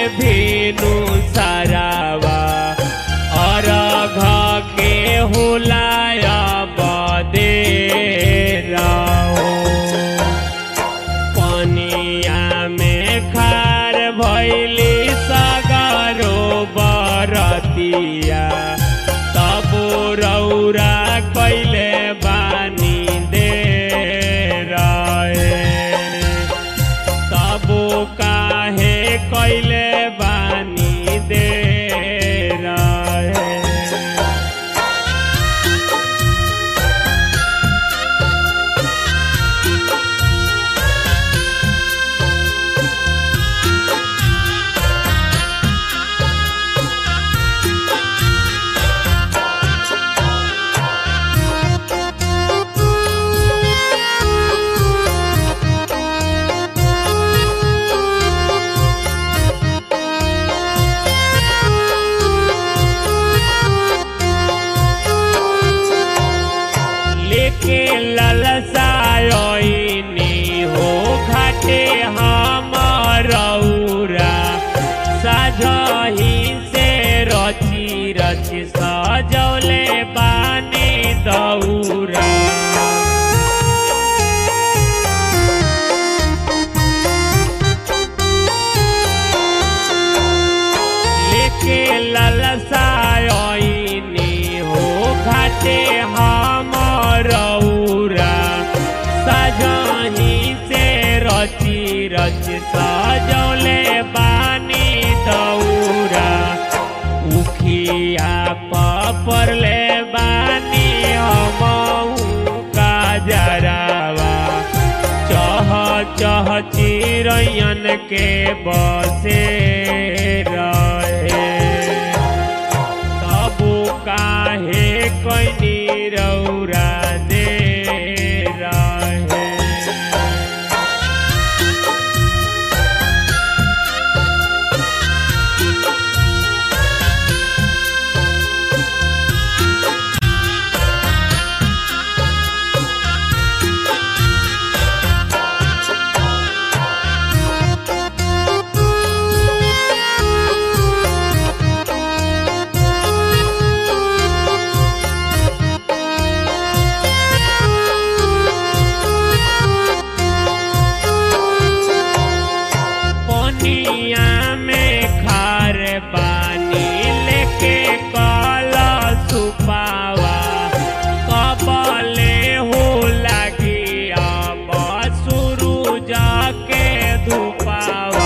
भीनु सरावा अरघ के हुलाया बदे रहो पनिया में खार भैली सगरो बरतिया तब रौरा कैले बानी दे रहे तबो काहे कैले बानी दे रहे लेके ललसायनी हो घाटे हमरौरा साझही से रची रची सजौले बानी दौरा लेके ललसायनी हो घाटे हमरौरा सजही से रची रची सजौले बानी दौरा उखिया पपरले बानी हमहू का जरावा चह चह चिरैयन के बसे रहे तबु काहे कैनी रौरा दे रहे पनिया में खार पानी लेके कल सुपावा कबले हो लगी अब शुरू जाके धुपावा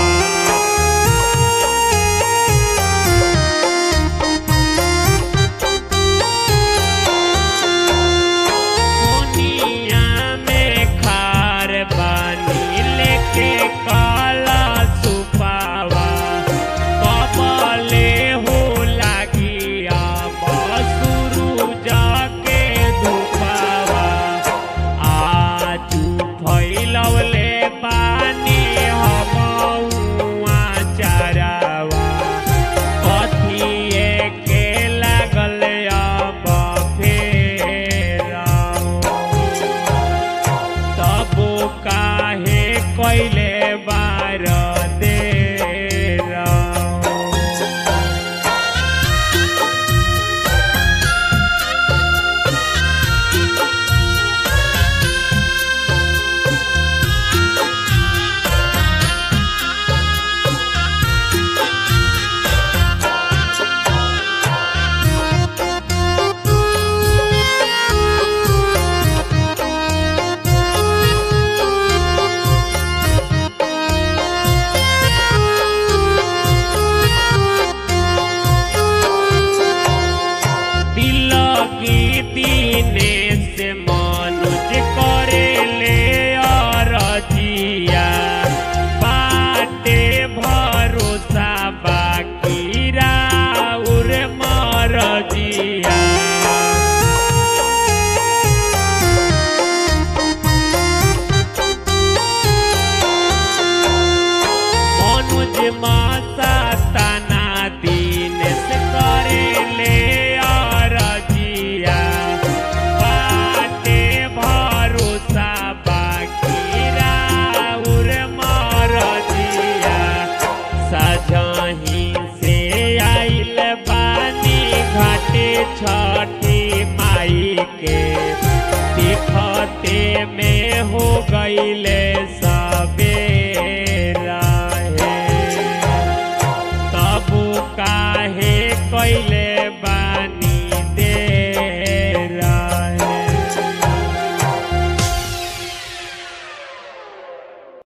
दुनिया में खार बानी लेके काला सुपावा छठी माई के दिखते में हो गईले सवेरा है तब काहे कैले बा